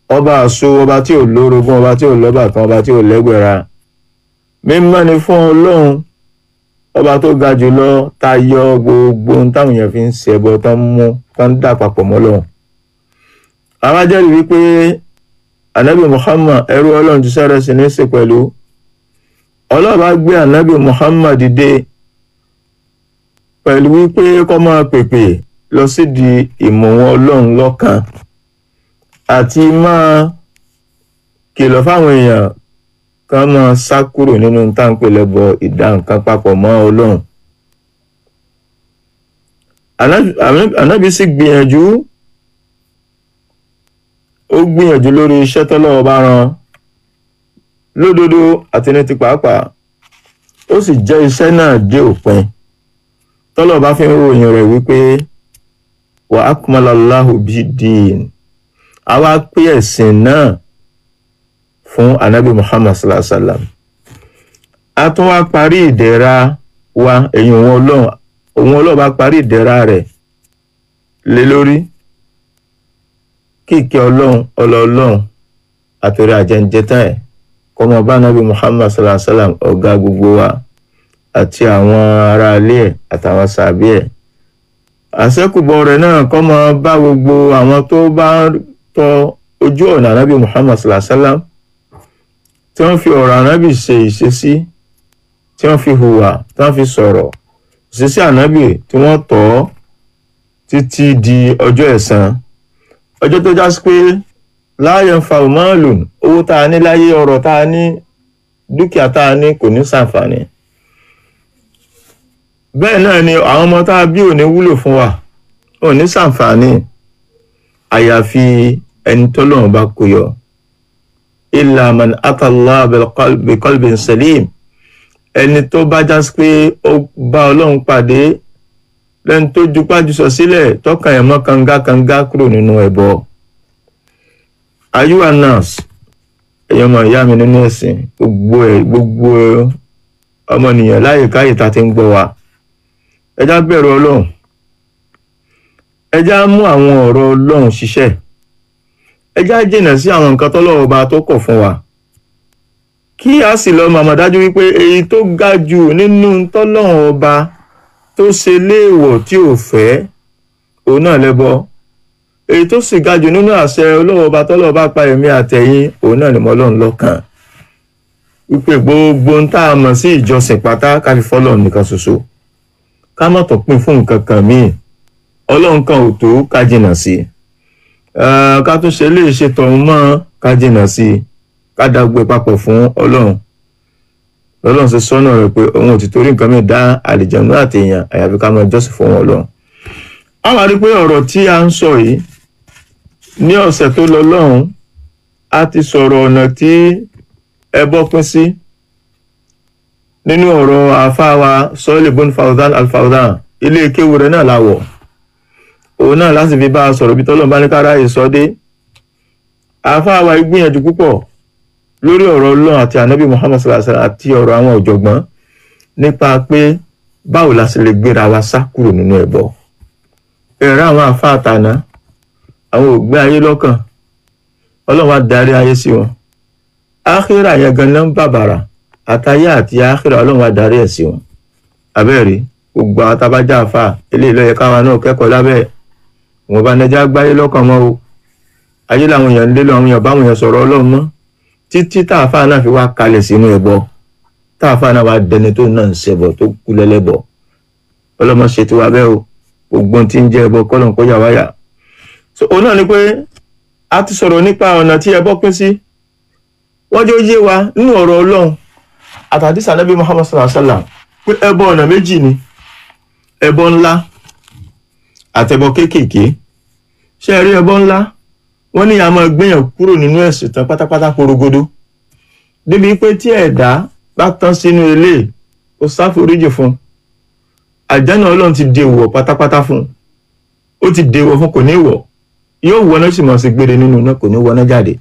ọba àṣọ ọba tí ò lórogún ọba tí ò lọ́bàkan ọba tí ò lẹ́gbẹ̀ra mímọ́ ni fún ọlọ́run ọba tó ga jùlọ tayọ gbogbo ohun táwọn èèyàn fi ń ṣẹbọ tán mú tán dà papọ̀ mọ́ Ọlọ́run àwa jẹ́rìí wípé anabi Muhammad ẹrú ọlọ́run ti sẹ́rẹ̀ sí ní í ṣe pẹ̀lú ọlọ́ọ̀bá gbé anabi Muhammad dìde pẹ̀lú wípé kó máa pèpè lọ sídìí ìmọ̀ wọn ọlọ́run lọ́kàn àti máa kìlọ̀ fáwọn èèyàn kan máa sá kúrò nínú táǹpẹ̀ lẹ́bọ ìdá nǹkan papọ̀ mọ́ ọlọ́run. ànábì sì gbìyànjú ó gbìyànjú lórí iṣẹ́ tọ́lọ́wọ́ bá rán lódodo àti ní ti pàápàá ó sì jẹ́ iṣẹ́ náà dé òpin tọ́lọ́wọ́ bá fi ń ròyìn rẹ̀ wípé wa akmalallahu bid-din àwa pé ẹ̀sìn náà fún anabi muhammad sallallahu alaihi wa sallam a tún wá parí ìdẹ̀ra wa èyí òun ọlọ́run òun ọlọ́run bá parí ìdẹ̀ra rẹ̀ lé lórí kíkẹ́ ọlọ́run ọlọ́ọ̀lọ́run àtòrí àjẹǹjẹta ẹ̀ kọ́mọ bá anabi muhammad sallallahu alaihi wa sallam ọ̀gá gbogbo wa àti àwọn aráalé ẹ̀ àtàwọn sàbí ẹ̀ àṣẹ́kùbọ̀ rẹ̀ náà kọ́mọ bá gbogbo àwọn tó bá tọ ojú ọ̀nà anabi muhammad sallallahu alaihi wa sallam tí wọ́n fi ọ̀rọ̀ ànábì ṣe ìṣesí tí wọ́n fi hùwà tí wọ́n fi sọ̀rọ̀ ìṣesí ànábì tí wọ́n tọ̀ ọ́ títí di ọjọ́ ẹ̀san ọjọ́ tó já sí pé láàyè ń fa òmáàlùn owó tá a ní láyé ọrọ̀ tá a ní dúkìá tá a ní kò ní ṣàǹfààní bẹ́ẹ̀ náà ni àwọn ọmọ tá a bí ò ní wúlò fún wa ò ní ṣàǹfààní àyàfi ẹni tọ́lọ́run bá kó yọ illa man atallah biqalbin salim ẹni tó bá já sí pé ó bá ọlọ́run pàdé lẹ́ni tó jupájú sọ sílẹ̀ tọ́kàn ẹ̀ mọ́ kangakanga kúrò nínú ẹbọ. ayúwa nurse ẹ̀yọ́ ọmọ ìyá mi nínú ẹ̀sìn gbogbo ẹ̀ gbogbo ọmọnìyàn láyè káyè tá a ti ń gbọ́ wa ẹjá bẹ̀rù ọlọ́run ẹjá mú àwọn ọ̀rọ̀ ọlọ́run ṣiṣẹ́ ẹjá jìnà sí àwọn nǹkan tọ́lọ́wọ́ bá tó kọ̀ fún wa kí a sì lọ màmá dájú wípé èyí tó ga jù nínú tọ́lọ́wọ́ ọba tó ṣe léèwọ̀ tí ò fẹ́ òun náà lẹ́bọ èyí tó sì ga jù nínú àṣẹ ọlọ́wọ́ ọba tọ́lọ́wọ́ bá pa ẹ̀mí àtẹ̀yìn òun náà ni mo lọ́n lọ́kàn wípé gbogbo ń tá a mọ̀ sí ìjọsìn pátá ká fi fọ́lọ́ nìkan ṣoṣo ká má tó pín fún nǹkan kan míì ọlọ́run kan ò tó ká jìnà sí i ká tún ṣe lè ṣe tọ̀hún mọ́ ká jìnà sí i ká dàgbé papọ̀ fún ọlọ́run lọ́lọ́run ṣe sọ́nà rẹ̀ pé òun ò ti torí nǹkan mìíràn dá àlìjẹ̀nú àti èèyàn àyàfi ká máa jọ́sìn fún wọn ọlọ́run. a máa rí i pé ọ̀rọ̀ tí a ń sọ yìí ní ọ̀sẹ̀ tó lọ lọ́hùn a ti sọ̀rọ̀ ọ̀nà tí ẹbọ pín sí nínú ọ̀rọ̀ àáfàá wa sọ́ọ́lì bọ́n fawzan alfawzan ilé kéwu rẹ̀ náà láwọ̀ òun náà láti fi bá a sọ̀rọ̀ bí tọ́lọ́ bá ní kára ìsọdé àáfàá wa gbìyànjú púpọ̀ lórí ọ̀rọ̀ ọlọ́run àti ànábì muhammad sallallahu alaihi wasallam àti ọ̀rọ̀ àwọn ọ̀jọ̀gbọ́n nípa pé báwo la sì lè gbéra wa sá kúrò nínú ẹbọ ẹ̀rọ àwọn àáfàá tàná àwọn ògbé ayé lọ́kàn ọlọ́run wa darí ayé sí wọn áhírà yẹn ganan bàbàrà àtayé àti áhírà ọlọ́run wa darí ẹ̀ sí wọn abẹ́rẹ́ gbogbo àwọn tabajà àfà eléyìí ló yẹ káwa náà kẹ́kọ̀ọ́ lábẹ́ wọn bá nẹjá gbáyé lọ́kàn mọ́ o ayé làwọn èèyàn ń lé lọ àwọn èèyàn báwọn èèyàn sọ̀rọ̀ ọlọ́run mọ́ títí táàfà náà fi wá kalẹ̀ sínú ẹbọ táàfà náà wá dẹni tó náà ń ṣẹbọ tó kú lẹ́lẹ́bọ ọlọ́mọ ṣe tiwa bẹ́ẹ̀ o gbogbo tí ń jẹ́ ẹbọ kọ́lọ̀ kó yà wáyà so òun náà ni pé a ti sọ̀rọ̀ nípa ọ̀nà tí ẹbọ pín sí wọ́n jẹ́ ó yé wa nínú ọ̀rọ̀ ọlọ́run àtàdé sànẹ́bí muhammad sallallahu alayhi wa sallam pé ẹbọ ọ̀nà méjì ni ẹbọ ńlá àtẹbọ kéékèèké ṣé ẹ rí ẹbọ ńlá wọ́n ní a máa gbéyàn kúrò nínú ẹ̀sìn tán pátápátá porogodo débi pé tí ẹ̀dá bá tán sínú ilé ó sáforíjì fún àjánà ọlọ́run ti dèwọ̀ pátápátá fún ó ti dèwọ̀ fún kò ní wọ̀ yóò wọná sì mọ̀ sí gbére nínú náà kò ní wọná jáde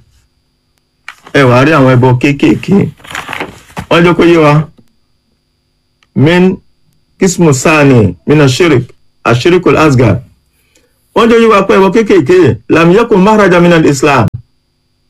ẹ wàá rí àwọn ẹbọ kéékèèké wọ́n jẹ́ kó yé wa min kismu sani mina shirik ashirikul asgar wọ́n jẹ́ yíwa pé ẹbọ kéékèèké lam yakun mahraja minal islam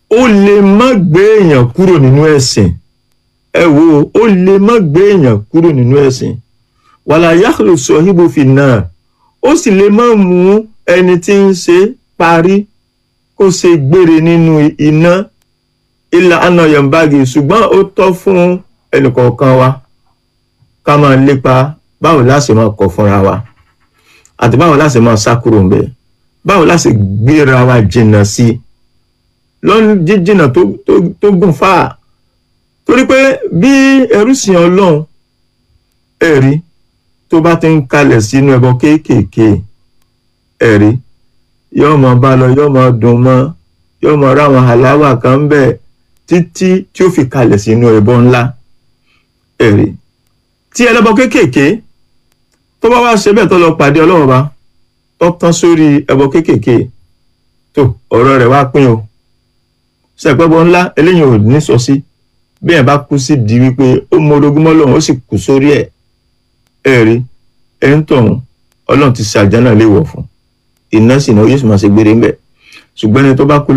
ó lè má gbé èèyàn kúrò nínú ẹ̀sìn ẹ wo ó lè má gbé èèyàn kúrò nínú ẹ̀sìn wàlá yàtọ̀ sọ̀híbù fi náà ó sì lè má mú ẹni tí ń ṣe parí kó ṣe gbére nínú iná ilà anayọ̀nbági ṣùgbọ́n ó tọ́ fún ẹnìkọ̀ọ̀kan wa ká máa lépa báwo láṣẹ máa kọ̀ fúnra wa àti báwo láṣẹ máa sá kúrò ńbẹ̀ báwo láṣẹ gbéra wa jìnnà sí i lọ́nà jíjìnnà tó tó tó gùn fáà torí pé bí ẹrú sìn ọlọ́run ẹ̀rí tó bá ti ń kalẹ̀ sínú ẹbọ kéékèèké ẹ̀rí yóò mọ bá lọ yóò mọ dùn mọ́ yóò mọ ráwọn aláwà kan ń bẹ títí tí ó fi kalẹ̀ sínú ẹbọ ńlá ẹ̀rí tí ẹlẹ́bọ kéékèèké tó bá wá ṣe bẹ́ẹ̀ tó lọ pàdé ọlọ́run bá tó tán sórí ẹbọ kéékèèké tó ọ̀rọ̀ rẹ̀ wá pín o ṣẹ̀pẹ́bọ ńlá eléyìí ò ní sọ sí bí ẹ̀ bá kú sí di wípé ó mọ orogún mọ́ lọ́run ó sì kú sórí ẹ̀ ẹ̀rí ẹ̀ ń tọ̀hún ọlọ́run ti ṣe àjánà léwọ̀ fún iná sì náà yóò sì máa ṣe gbére ńbẹ̀ ṣùgbọ́n ẹni tó bá kú